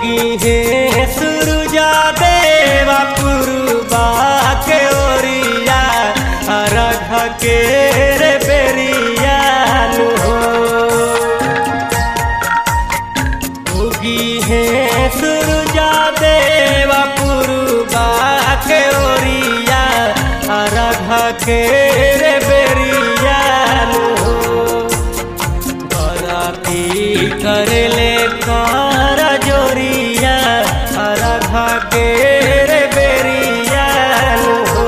उगी है सुरुजा देवा पुरुबा के ओरिया अरघ के रे बेरिया हो उगी है सुरुजा देवा पुरुबा के ओरिया अरघ के रे बेरिया हो बराती करले कार जोरिया अरघा के रे बेरिया हो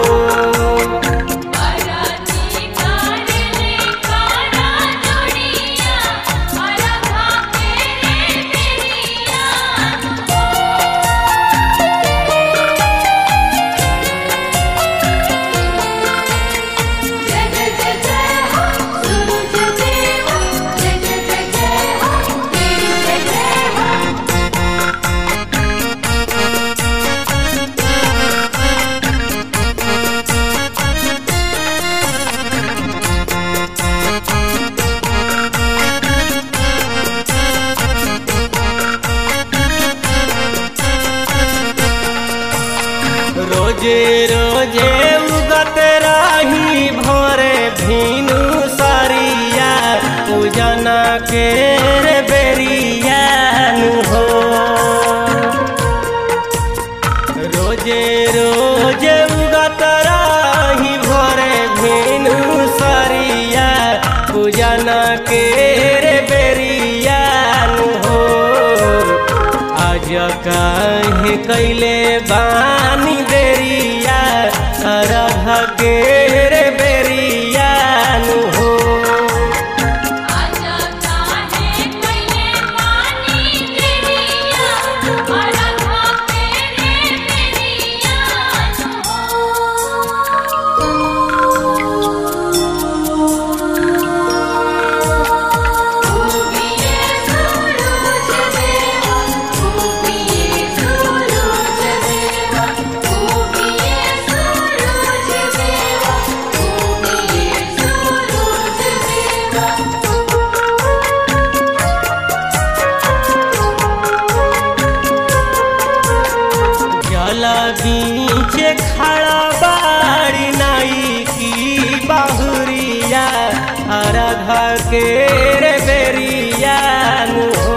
बराती काले कारा जोड़िया अलगा तेरे बेरिया जय जय जय जय हो सूरज देवा जय जय जय जय हो तेरी जय जय हो रोजे रोजे उगत राही भोरे भीनु सरिया पूजना के रे बेरिया हो रोजे रोजे उगत राही भोरे भीनु सरिया पूजना के रे बेरिया हो आज काहे कैले बानी बेरिया अरघ के रे बेरिया हो आजा काहे कइले पानी तेरिया अलगा तेरे बेरिया उगिए सूरज देवा उगिए सूरज देवा उगिए सूरज देवा उगिए सूरज देवा जला बीच खड़ा बाड़ी नाई की बाहुरिया अरघ के रे बेरिया हो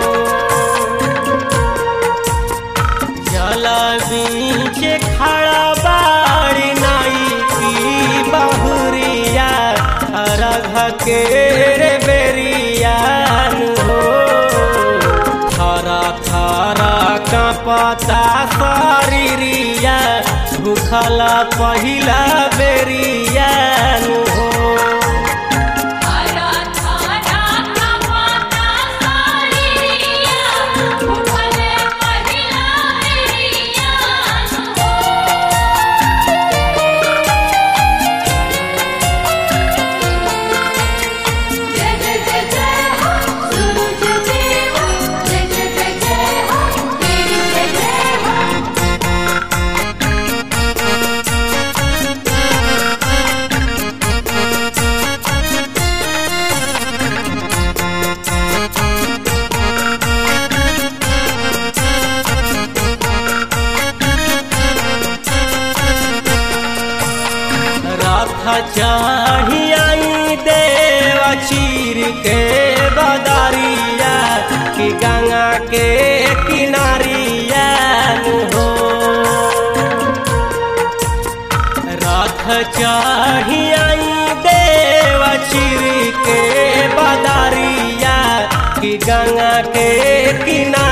जला बीच खड़ा बाड़ी नाई की बाहुरिया अरघ के रे बेरिया हो थारा थारा का पता शरीरिया भूखला पहिला बेरिया हो हरा थारा का पाता सारिया उठले पहिला बेरिया जय जय जय जय हो सूरज देवा जय जय जय जय हो तेरी जय जय हो रथ चढ़ी आई देवा चीर के बदरिया कि गंगा के किनारिया हो रथ चढ़ी आई देवा चीर के बदरिया कि गंगा के किनारिया